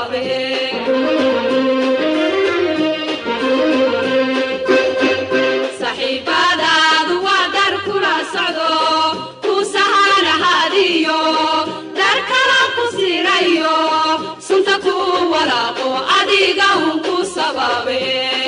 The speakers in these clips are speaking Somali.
sababe saxiibadaadu waa dar kula socdo ku sahanahadiyo dar kala ku sirayo sunta ku walaaqo adiga un ku sababe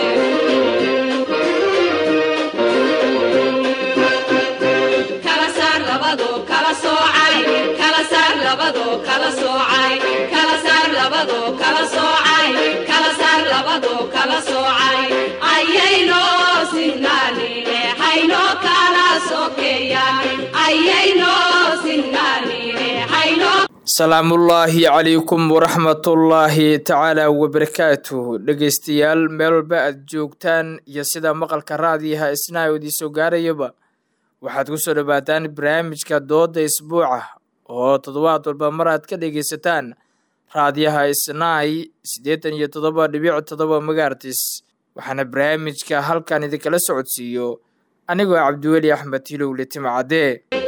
kala saar labado kala soocay kala saar labado kala soocay kala saar labado kala soocay kala saar labado kala soocay ayayno sinnaanine hayno kala sokeeyaan ayayno sinnaanine hayno salaamullaahi calaykum waraxmatullaahi tacaala wabarakaatuh dhegeystayaal meel walba aad joogtaan iyo sida maqalka raadiyaha isnaa idii soo gaarayaba waxaad ku soo dhowaataan barnaamijka dooda isbuuca oo toddobaad walba mar aad ka dhegeysataan raadiyaha isnaay siddeetan iyo toddoba dhibic toddoba magaartis waxaana barnaamijka halkan idinkala socodsiiyo anigoo cabdiweli axmed hilowle timcadde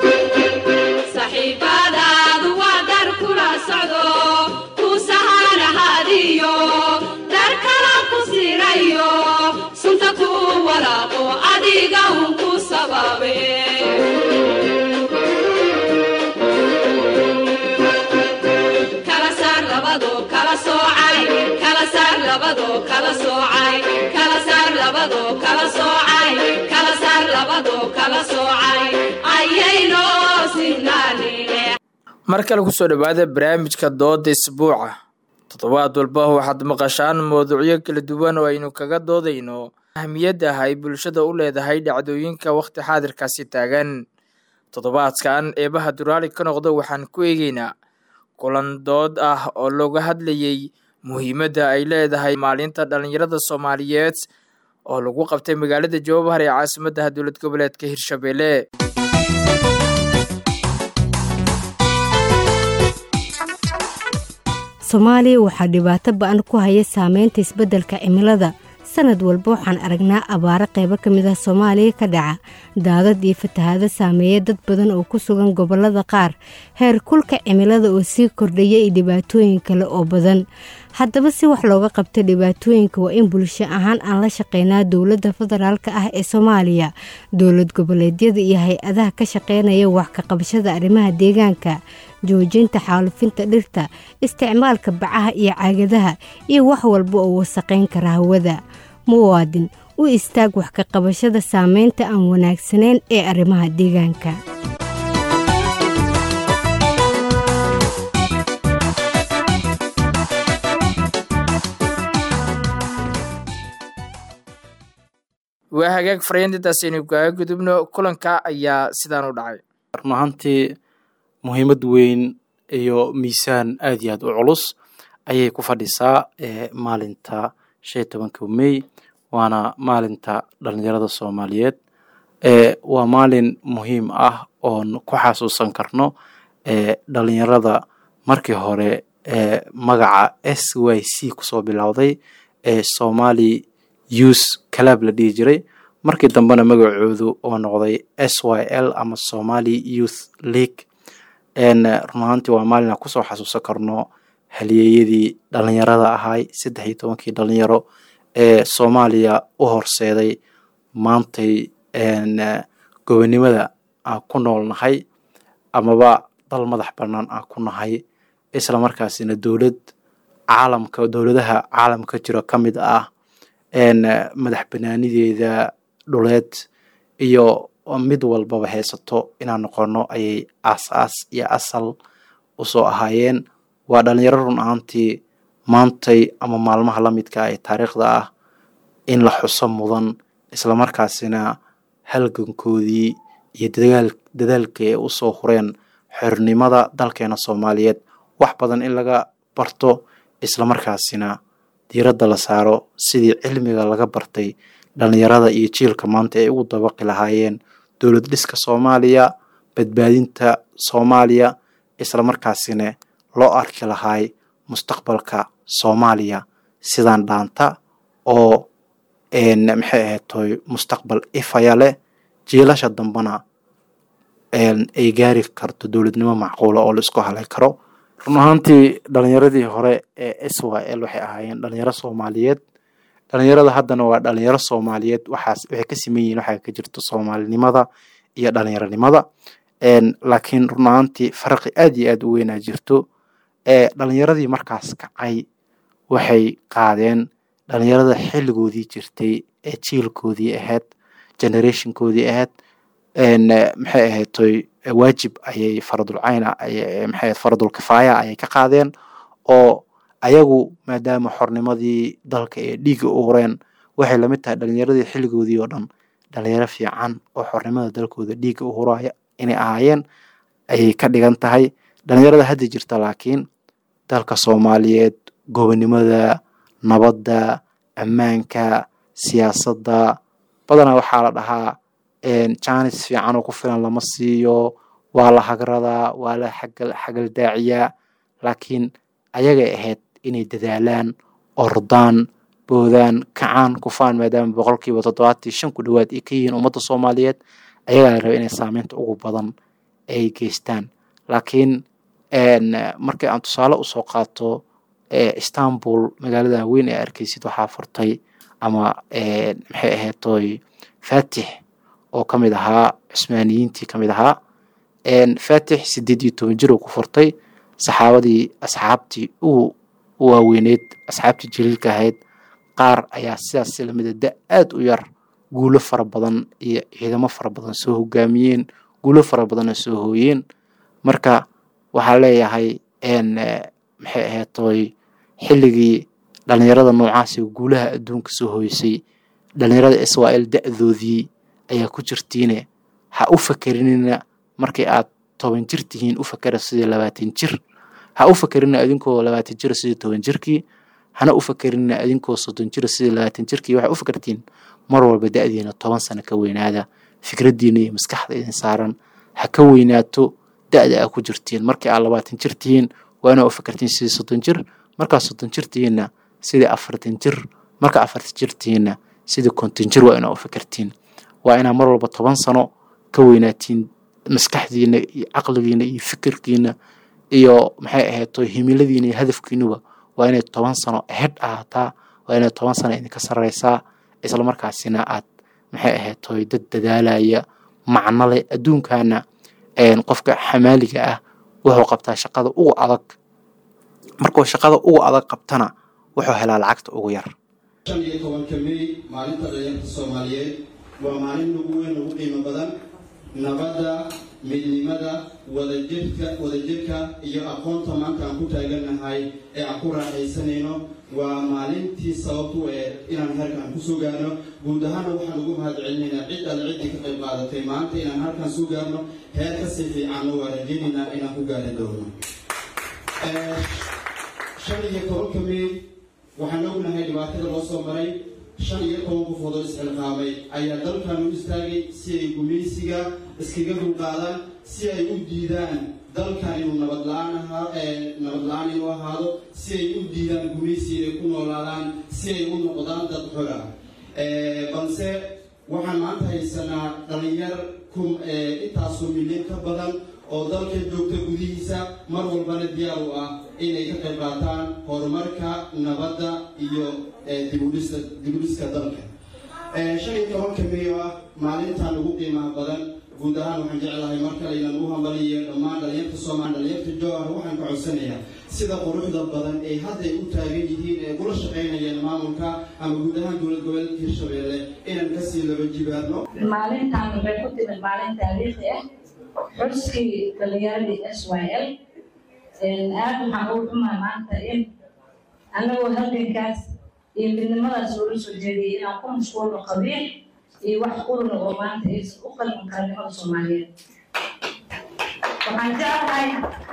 saxiibadaadu waa dar kula socdo ku sahanahadiyo dar kala ku sirayo sunta ku walaaqo adiga un ku sababe kala saar labado kala soocay kala saar labado kala soocay kala saar labado kala soocay kala saar labado kala soocay ayayno sinnaanine mar kale kusoo dhowaada barnaamijka dooda isbuuca toddobaad walba waxaad maqashaan mawduucyo kala duwan oo aynu kaga doodayno ahmiyadda ay bulshada u leedahay dhacdooyinka wakhti xaadirkaasi taagan toddobaadkan eebaha duraali ka noqda waxaan ku eegeynaa kulan dood ah oo looga hadlayey muhiimadda ay leedahay maalinta dhallinyarada soomaaliyeed oo lagu qabtay magaalada jawabahar ee caasimadda dowlad goboleedka hirshabelle soomaaliya waxaa dhibaato ba-an ku haya saameynta isbeddelka cimilada sanad walba waxaan aragnaa abaaro qaybo ka mid ah soomaaliya ka dhaca daadad iyo fatahaado saameeya dad badan oo ku sugan gobollada qaar heer kulka cimilada oo sii kordhaya iyo dhibaatooyin kale oo badan haddaba si wax looga qabto dhibaatooyinka waa in bulsho ahaan aan la shaqeynaa dowladda federaalka ah ee soomaaliya dowlad goboleedyada iyo hay-adaha ka shaqeynaya wax ka qabashada arrimaha deegaanka joojinta xaalufinta dhirta isticmaalka bacaha iyo caagadaha iyo wax walba oo wasaqayn kara hawada muwaadin u istaag wax ka qabashada saameynta aan wanaagsanayn ee arrimaha deegaanka waa hagaag farayantintaas aynu kaaga gudubno kulanka ayaa sidaan u dhacay run ahaantii muhiimad weyn iyo miisaan aad iyo aad u culus ayay ku fadhisaa maalinta shan iyo tobanka mey waana maalinta dhalinyarada soomaaliyeed waa maalin muhiim ah oon ku xasuusan karno dhalinyarada markii hore magaca s y c kusoo bilowday ee somali youth calab la dhihi jiray markii dambena magacoodu oo noqday s y l ama somali youth league run ahaantii waa maalin aan kusoo xasuusan karno halyeeyadii dhalinyarada ahay saddex iyo tobankii dhalinyaro ee soomaaliya u horseeday maantay gobonimada aan ku noolnahay amaba dal madax bannaan aan ku nahay isla markaasina dowlad caalamka dowladaha caalamka jiro ka mid ah madax banaanideeda dhuleed iyo mid walbaba haysato inaan noqono ayay aas-aas iyo asal usoo ahaayeen waa dhalinyaro run ahaantii maantay ama maalmaha la midka ee taariikhda ah in la xuso mudan islamarkaasina halgankoodii iyo dadaalkii ay usoo hureen xornimada dalkeena soomaaliyeed wax badan in laga barto islamarkaasina diiradda la saaro sidii cilmiga laga bartay dhalinyarada iyo jiilka maanta ay ugu dabaqi lahaayeen dowlad dhiska soomaaliya badbaadinta soomaaliya islamarkaasina loo arki lahaay mustaqbalka soomaaliya sidaan dhaanta oo maxay ahayd toy mustaqbal ifaya leh jiilasha dambena ay gaari karto dowladnimo macquula oo la isku halay karo run ahaantii dhalinyaradii hore ee s y l waxay ahaayeen dhalinyaro soomaaliyeed dhalinyarada haddana waa dhalinyaro soomaaliyeed waxaas waxay ka siman yihiin waxaa ka jirto soomaalinimada iyo dhalinyaronimada laakiin run ahaantii farqi aad iyo aad u weynaa jirto dhalinyaradii markaas kacay waxay qaadeen dhalinyarada xilligoodii jirtay ee jiilkoodii ahayd generationkoodii ahayd maxay ahaydtoy waajib ayay faradulcayna maxay faradul kifaaya ayay ka qaadeen oo ayagu maadaama xornimadii dalka ee dhiiga u horeen waxay lamid tahay dhalinyaradii xilligoodii oo dhan dhalinyaro fiican oo xornimada dalkooda dhiiga u horaya inay ahaayeen ayay ka dhigan tahay dhalinyarada hadda jirta laakiin dalka soomaaliyeed gobonimada nabadda ammaanka siyaasadda badanaa waxaa la dhahaa jaanis fiican oo ku filan lama siiyo waa la hagradaa waa la xagaldaaciyaa laakiin ayagay ahayd inay dadaalaan ordaan boodaan kacaan kufaan maadaama boqolkiiba toddobaatii shan ku dhowaad ay ka yihiin ummadda soomaaliyeed ayagaa la raba inay saameynta ugu badan ay geystaan laakiin markii aan tusaale usoo qaato istanbul magaalada weyn ee arkeysid waxaa furtay ama maxay ahaydtoy fatix oo ka mid ahaa cusmaaniyiintii ka mid ahaa fatix sideed iyo toban jir oo ku furtay saxaabadii asxaabtii u waaweyneyd asxaabtii jaliilka ahayd qaar ayaa sidaas lamida da aad u yar guulo fara badan iyo ciidamo fara badan soo hogaamiyeen guulo fara badanna soo hooyeen marka waxaa leeyahay maxay ahaydtoy xilligii dhalinyarada noocaasi guulaha adduunka soo hooysay dhalinyarada israel da-doodii ayaa ku jirtiine ha u fakerinina markii aad toban jir tihiin u fakera sidii labaatan jir ha u fakerina adinkoo labaatan jira sidii toban jirkii hana u fakerina adinkoo soddon jira sidii labaatan jirkii waxay u fakertiin mar walba da-diina toban sano ka weynaada fikraddiina iyo maskaxda idin saaran ha ka weynaato da-da aa ku jirtiin markii aad labaatan jir tihiin waa inaa u fakertiin sidii soddon jir markaa soddon jir tihiinna sidii afartan jir marka afartan jir tihiinna sidii konton jir waa inaa u fakertiin waa inaa mar walba toban sano ka weynaatiin maskaxdiina iyo caqligiina iyo fikirkiina iyo maxay ahaydto himiladiina iyo hadafkiinuba waa inay toban sano ahead ahaataa waa inay toban sano idinka sarreysaa islamarkaasina aad maxay ahaydtoy dad dadaalaya macno leh adduunkana qofka xamaaliga ah wuxuu qabtaa shaqada ugu adag markuu shaqada ugu adag qabtana wuxuu helaa lacagta ugu yar shan iyo tobanka mey maalinta dhalinyarta soomaaliyeed waa maalin ugu weyn ugu qiimo badan nabadda midnimada wadajirka wadajirka iyo aqoonta maanta aan ku taagannahay ee aan ku raaxaysanayno waa maalintii sababtu ee inaan halkaan kusoo gaarno guud ahaana waxaan ugu mahad celinaynaa cid alle ciddii ka qayb qaadatay maanta inaan halkaan soo gaarno heer kasii fiicanna waa rajaynaynaa inaan ku gaari doono shan iyo tobanka mey waxaan ognahay dhibaatada loo soo maray shan iyo toban qofood oo isxilqaamay ayaa dalkan u istaagay si ay gumaysiga iskaga dulqaadaan si ay u diidaan dalkan inuu nabad la-aan ahaa nabad la-aan inuu ahaado si ay u diidaan gumaysi inay ku noolaadaan si ay u noqdaan dad xora balse waxaan maanta haysanaa dhalinyar intaasoo milyan ka badan oo dalka joogta gudihiisa mar walbana diyaar u ah inay ka qayb qaataan horumarka nabadda iyo dibudhiska dalka shan iyo tobanka may oo ah maalintan ugu qiimaha badan guud ahaan waxaan jeclahay mar kale inaan u hambaliyo dhammaan dhalinyarta soomaali dhalinyarta jowhar waxaan ka codsanayaa sida quruxda badan ay hadday u taagan yihiin ee kula shaqaynayaan maamulka ama guud ahaan dowlad goboleedka hirshabeelle inaan kasii laba jibaarno maalintan waxay ku timid maalin taariikhi ah xuskii dhalinyaradii s y l aad waxaan ugu xumaa maanta in annagoo halgankaas iyo midnimadaas loola soo jeediyay inaan ku mashquulno qabiil iyo wax quruna oo maanta aysan u qalmin qarnimada soomaaliyeed waxaan jeclahay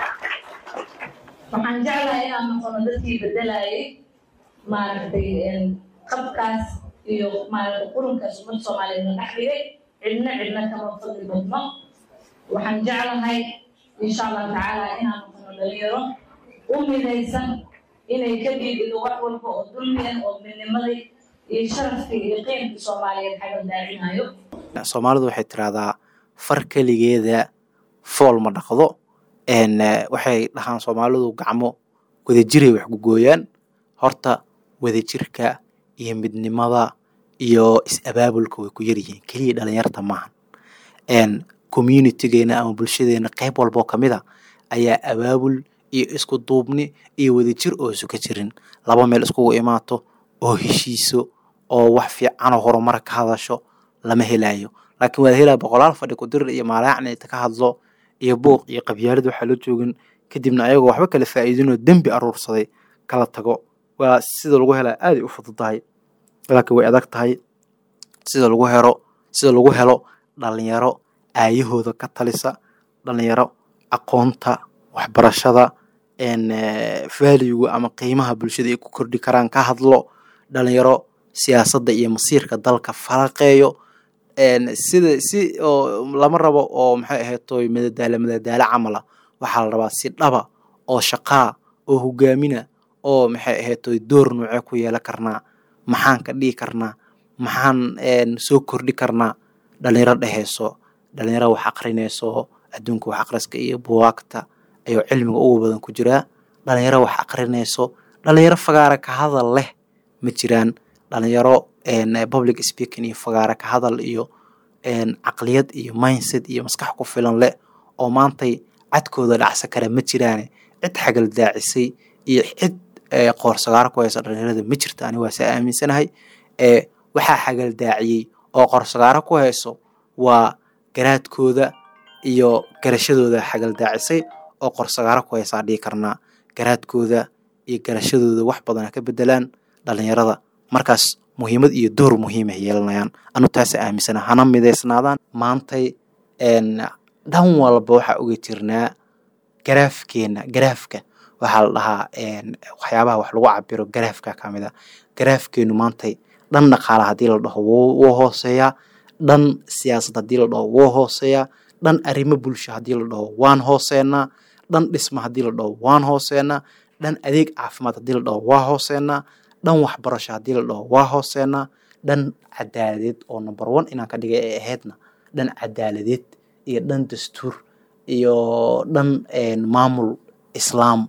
waxaan jeclahay inaan noqono dadkii bedelayay maaragtay qabkaas iyo maaragtay qurunkaas ummadda soomaaliyeed la dhex dhigay cidna cidna kama fadli badno waxaan jeclahay insha allahu tacaala inaan noqono dhalinyaro u midaysan inay ka dhiibido wax walba oo dulmi ah oo midnimadii iyo sharafkii iyo qiimkii soomaaliyeed xaga daacinayo soomaalidu waxay tiraahdaa far keligeeda fool ma dhaqdo waxay dhahaan soomaalidu gacmo wadajiray wax gugooyaan horta wadajirka iyo midnimada iyo is-abaabulka way ku yaryihiin keliya dhalinyarta maahan communitygeena ama bulshadeena qeyb walboo kamid a ayaa abaabul iyo isku duubni iyo wadajir oo isu ka jirin laba meel iskugu imaato oo heshiiso oo wax fiicanoo horumar ka hadasho lama helayo laakiin waa la helaya boqolaal fadhi kudirir iyo maalaacni inta ka hadlo iyo buuq iyo qabyaalad waxaa loo joogin kadibna ayagoo waxba kala faa'iidinoo dembi aruursaday kala tago waa sida lagu helaa aaday u fududahay laakiin way adag tahay sida lagu helo sida lagu helo dhalinyaro aayahooda ka talisa dhalinyaro aqoonta waxbarashada valuega ama qiimaha bulshada ay ku kordhi karaan ka hadlo dhalinyaro siyaasadda iyo masiirka dalka falaqeeyo sida si oo lama rabo oo maxay ahaytoy madadaalo madadaalo camala waxaa la rabaa si dhaba oo shaqaa oo hogaamina oo maxay ahaytoy door noocee ku yeelan karnaa maxaan ka dhigi karnaa maxaan soo kordhi karnaa dhalinyaro dheheyso dhalinyaro wax aqrinayso adduunka wax aqriska iyo buwaagta ayuu cilmiga ugu badan ku jiraa dhalinyaro wax aqrinayso dhalinyaro fagaara ka hadal leh ma jiraan dhalinyaro public speaking iyo fagaara ka hadal iyo caqliyad iyo mindset iyo maskax ku filan leh oo maantay cadkooda dhacsa kara ma jiraane cid xagal daacisay iyo cid qoorsagaaro ku haysa dhalinyarada ma jirta ani waa se aaminsanahay waxaa xagal daaciyey oo qoorsagaaro ku hayso waa garaadkooda iyo garashadooda xagal daacisay oo qorsagaaro ku haysaa dhihi karnaa garaadkooda iyo garashadooda wax badana ka bedelaan dhalinyarada markaas muhiimad iyo door muhiim ay yeelanayaan anu taasa aaminsana hana midaysnaadaan maantay dhan walba waxaa oga jirnaa garaafkeena garaafka waxaa la dhahaa waxyaabaha wax lagu cabiro garaafka kamid a garaafkeenu maantay dhan dhaqaala haddii la dhaho wuu hooseeyaa dhan siyaasad haddii la dhaho wuu hooseeyaa dhan arrimo bulsho haddii la dhaho waan hooseenaa dhan dhisma haddii la dhaho waan hooseenaa dhan adeeg caafimaad haddii la dhaho waa hooseenaa dhan waxbarasho haddii la dhaho waa hooseenaa dhan cadaaladeed oo number one inaan ka dhigay ay ahaydna dhan cadaaladeed iyo dhan dastuur iyo dhan maamul islaam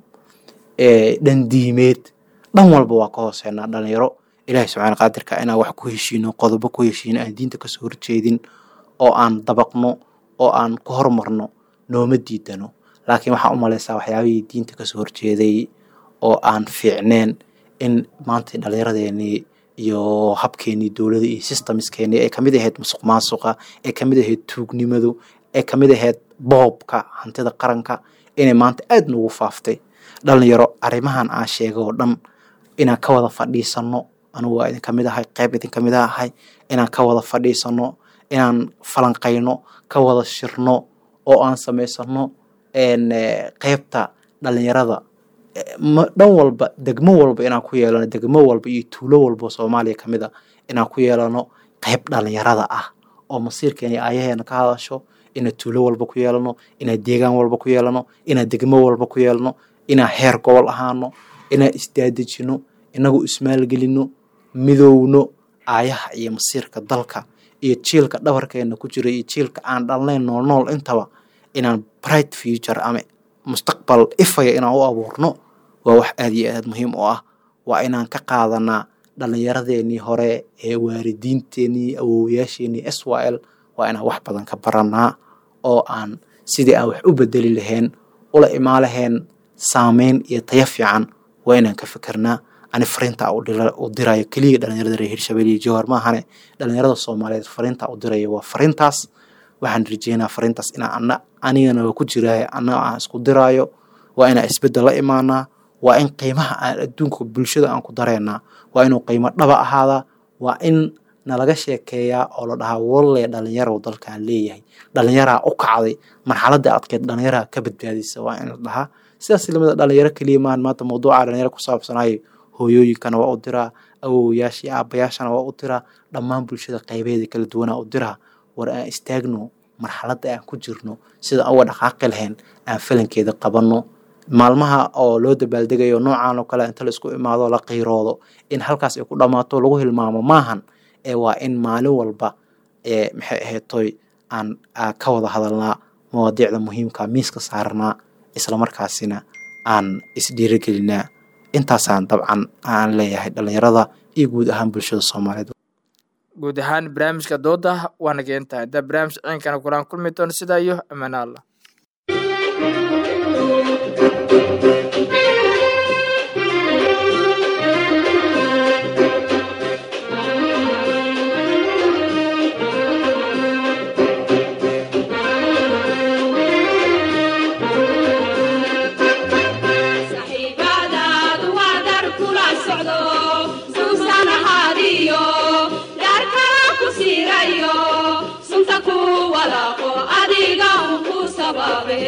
dhan diimeed dhan walba waa ka hooseenaa dhalinyaro ilaahi subxaana qaadirka inaan wax ku heshiino qodobo ku heshiino aan diinta kasoo horjeedin oo aan dabaqno oo aan ku hormarno nooma diidano laakiin waxaa u malaysaa waxyaabihii diinta kasoo horjeeday oo aan fiicneen in maanta dhallinyaradeenii iyo habkeenii dowlada iyo systemskeenii ay kamid ahayd musuq maasuqa ay kamid ahayd tuugnimadu ay kamid ahayd boobka hantida qaranka inay maanta aada noogu faaftay dhalinyaro arrimahan aan sheegay oo dhan inaan ka wada fadhiisano anugu waa idin kamid ahay qeyb idin kamid ahay inaan ka wada fadhiisano inaan falanqayno ka wada shirno oo aan samaysano qeybta dhalinyarada dhan walba degmo walba inaan ku yeelano degmo walba iyo tuulo walba soomaaliya kamid a inaan ku yeelano qeyb dhalinyarada ah oo masiirkeena iyo aayaheena ka hadasho inaan tuulo walba ku yeelano inaan deegaan walba ku yeelano inaan degmo walba ku yeelano inaan heer gobol ahaano inaan isdaadejino inagu ismaalgelino midowno aayaha iyo masiirka dalka iyo jiilka dhabarkeena ku jira iyo jiilka aan dhalnayn nool nool intaba inaan bright future ama mustaqbal ifaya inaan u abuurno waa wax aada iyo aad muhiim u ah waa inaan ka qaadanaa dhallinyaradeenii hore ee waalidiinteenii awowayaasheenii s y l waa inaan wax badan ka baranaa oo aan sidii aan wax u bedeli lahayn ula imaa lahayn saameyn iyo taya fiican waa inaan ka fikirnaa ani fariinta u dirayo keliya dhalinyarada reer hirshabelle iyo jowhar maahane dhalinyarada soomaaliyeed fariinta u dirayo waa fariintaas waxaan rajeynaa fariintaas inaa anigana waa ku jiraayo annaga aan isku diraayo waa inaan isbeddel la imaanaa waa in qiimaha aan adduunka bulshada aan ku dareynaa waa inuu qiimo dhaba ahaadaa waa in nalaga sheekeeyaa oo la dhahaa walle dhalinyarow dalkaan leeyahay dhalinyaraa u kacday marxaladda adkeed dhalinyaraa ka badbaadisa waa in la dhahaa sidaas lamida dhalinyaro keliya maahan maanta mawduuca dhalinyaro ku saabsanayo hooyooyinkana waa u diraa awowayaasha iyo aabayaashana waa u diraa dhammaan bulshada qaybeeda kala duwanaa u diraa war aan istaagno marxaladda aan ku jirno sida uga dhaqaaqi lahayn aan falankeeda qabanno maalmaha oo loo dabaaldegayo noocaan oo kale inta la isku imaado la qiiroodo in halkaas ay ku dhammaato lagu hilmaamo maahan ee waa in maalin walba ee maxay ahayd toy aan ka wada hadalnaa mawaadiicda muhiimka miiska saarnaa islamarkaasina aan isdhiirigelinaa intaasaan dabcan aan leeyahay dhalinyarada iyo guud ahaan bulshada soomaaliyeed guud ahaan barnaamijka dooda waana geentaa intaa barnaamij ciinkana kulaan kulmi doona sidaa iyo ammaano allah saxiibadaadu waa dar kula socdo suusan ahaadiyo dhaar kala ku siirayo sunta ku walaaqo adiga un ku sababe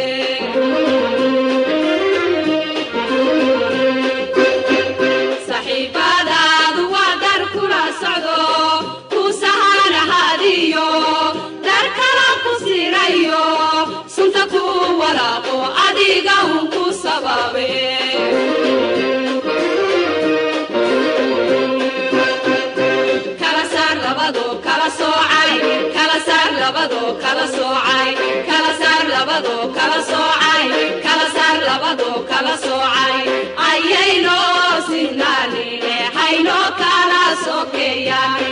saxiibadaadu waa dar kula socdo ku sahan ahaadiyo dar kala ku siirayo sunta ku walaaqo adiga un ku sababe kala saar labado kala soocay kala saar labado kala soocay kala saar labado kala soocay kala saar labado kala soocay ayayno sinnaanine hayno kala sokeeyaan